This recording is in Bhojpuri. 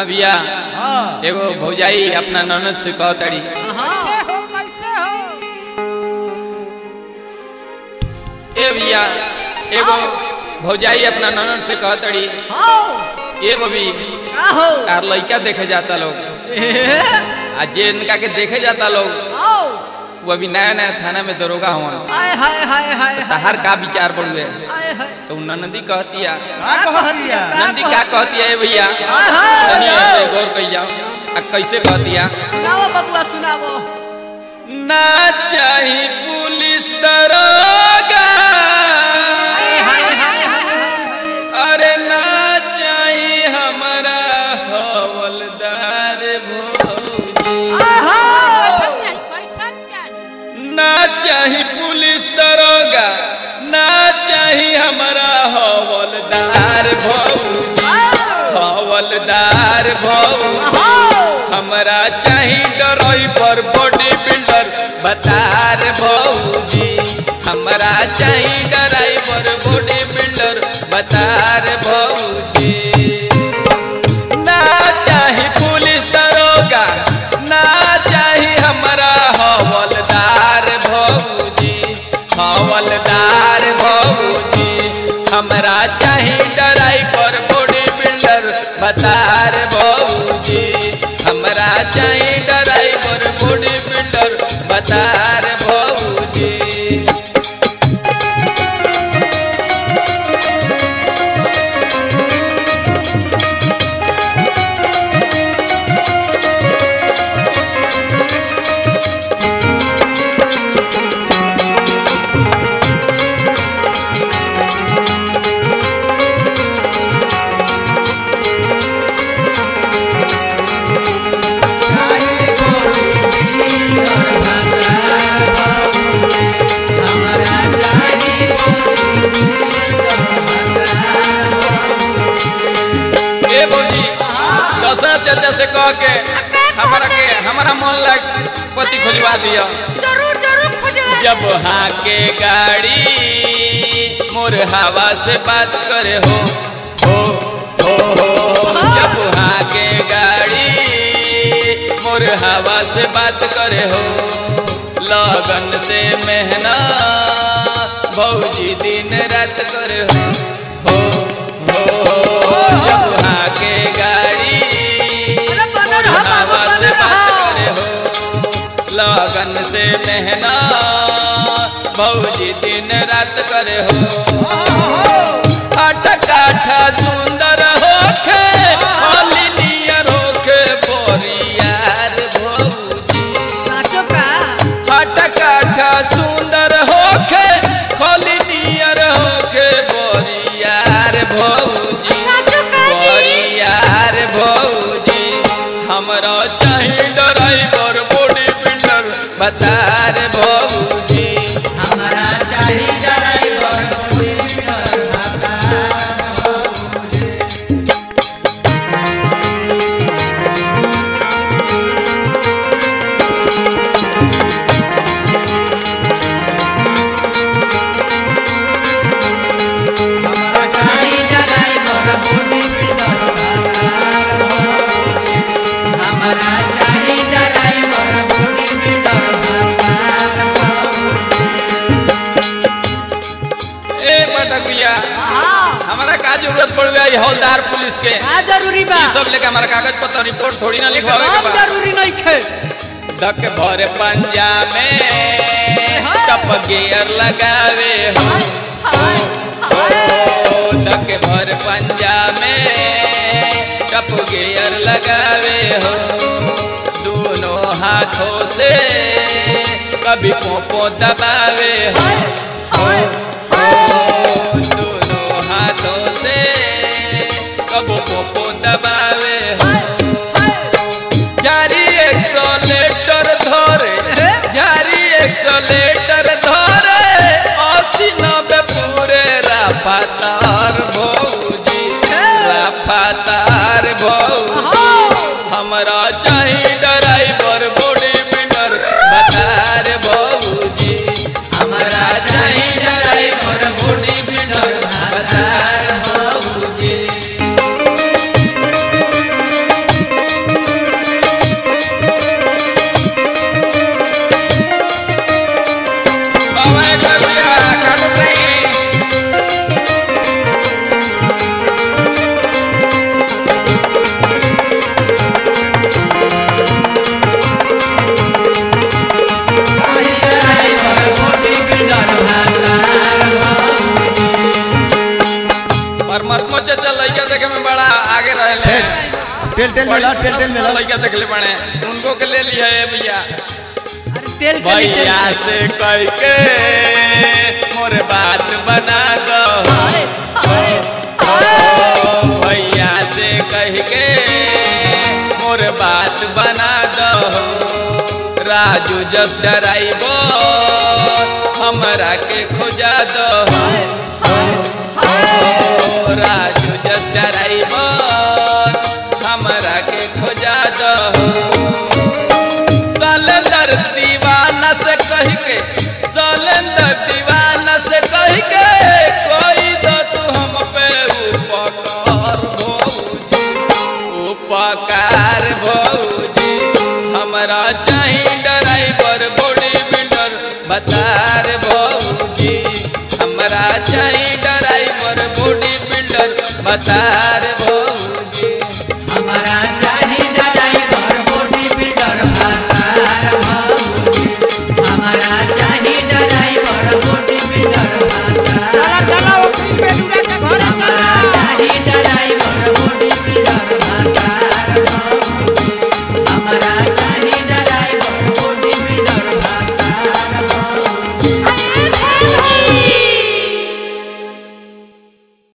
हाँ भैया हाँ एगो भौजाई अपना ननद से कहतड़ी कैसे हो कैसे हो ए भैया एगो भौजाई अपना ननद से कहतड़ी आओ ए बबी का हो तार लइका देखे जाता लोग आ जे इनका के देखे जाता लोग आओ वो अभी नया नया थाना में दरोगा हुआ हाय हाय हाय हाय तहार का विचार बढ़ुए हाय हाय तो नंदी कहती है का कहतिया नंदी क्या कहती है ए भैया हाय हाय तनी ऐसे गौर कई जाओ आ कैसे कहती है सुनाओ बबुआ सुनाओ ना चाही पुलिस दरोगा हाय हाय हाय हाय अरे ना चाही हमारा हवलदार भौजी ना चाही पुलिस दरोगा ना चाही हमारा हवलदार भौजी हवलदार भौजी हमरा चाही ड्राइवर बॉडी बिल्डर बतार भौजी हमरा चाही ड्राइवर बॉडी बिल्डर बतार भौजी ना चाही पुलिस दरोगा ना चाही हमरा हवलदार भौजी हवलदार भौजी हमरा चाही ड्राइवर बॉडी बिल्डर बतार भौजी हमरा चाही ड्राइवर बॉडी बिल्डर बतार भौजी ए बोली दशरथ चाचा से कह के हमारा के हमारा मन लग पति खोजवा दिया जरूर जरूर खोजवा जब हाँ के गाड़ी मोर हवा से बात करे हो हो हो हो जब हाँ के गाड़ी मोर हवा से बात करे हो लगन से मेहना भौजी दिन रात करे हो हो हो हो जब हाँ के गाड़ी अरे बनल मोर रहा बाबू, हवा से बनल बात रहा। करे हो लगन से मेहना भौजी दिन रात करे हो हट काठा सुंदर होखे होली नियर होखे बोरियार भौजी साचो का हट काठा सुंदर होखे होली नियर होखे बोरियार भौजी साचो का जी बोरियार भौजी हमरा चाही ड्राइवर बॉडी बिल्डर बतार भौजी हमारा चाहिए ड्राइवर हमारा चाहिए ड्राइवर बॉडी बिल्डर हमारा चाहिए ड्राइवर बॉडी बिल्डर ए पटक भैया हाँ हमारा का जरूरत पड़ गई हौलदार पुलिस के का जरूरी बा ई सब लेके हमारा कागज पत्र रिपोर्ट थोड़ी ना लिखवावे के एकदम बा जरूरी नहीं खे धक भर पंजा में टप गियर लगावे हो हो धक भर पंजा में टप गियर लगावे हो दोनों हाथों से कभी पोपो दबावे हो हो हो दोनों हाथों से कबो पोपो दबावे हो जारी एक्सलेटर धरे जारी एक्सलेटर धरे अस्सी नब्बे पूरे राफातार भौजी राफातार भौजी हमरा चाही ड्राइवर बॉडी बिल्डर बतार भौजी हमरा चाही ड्राइवर बॉडी बिल्डर बतार भौजी आगे रहले टेल टेल में ला टेल टेल में ला लड़का देखले बने उनको के ले लिया है भैया अरे तेल के भैया से कह के मोर बात बना दो ओ, भैया से कह के मोर बात बना दो राजू जब डराइबो हमरा के खोजा दो ओ, राजू जब डराइबो हमरा के खोजा दो सलेंदर दीवाना से कह के सलेंदर दीवाना से कह के कोई दो तू हम पे उपकार भौजी उपकार भौजी हमरा चाही ड्राइवर बॉडी बिल्डर बतार भौजी हमरा चाही ड्राइवर बॉडी बिल्डर बतार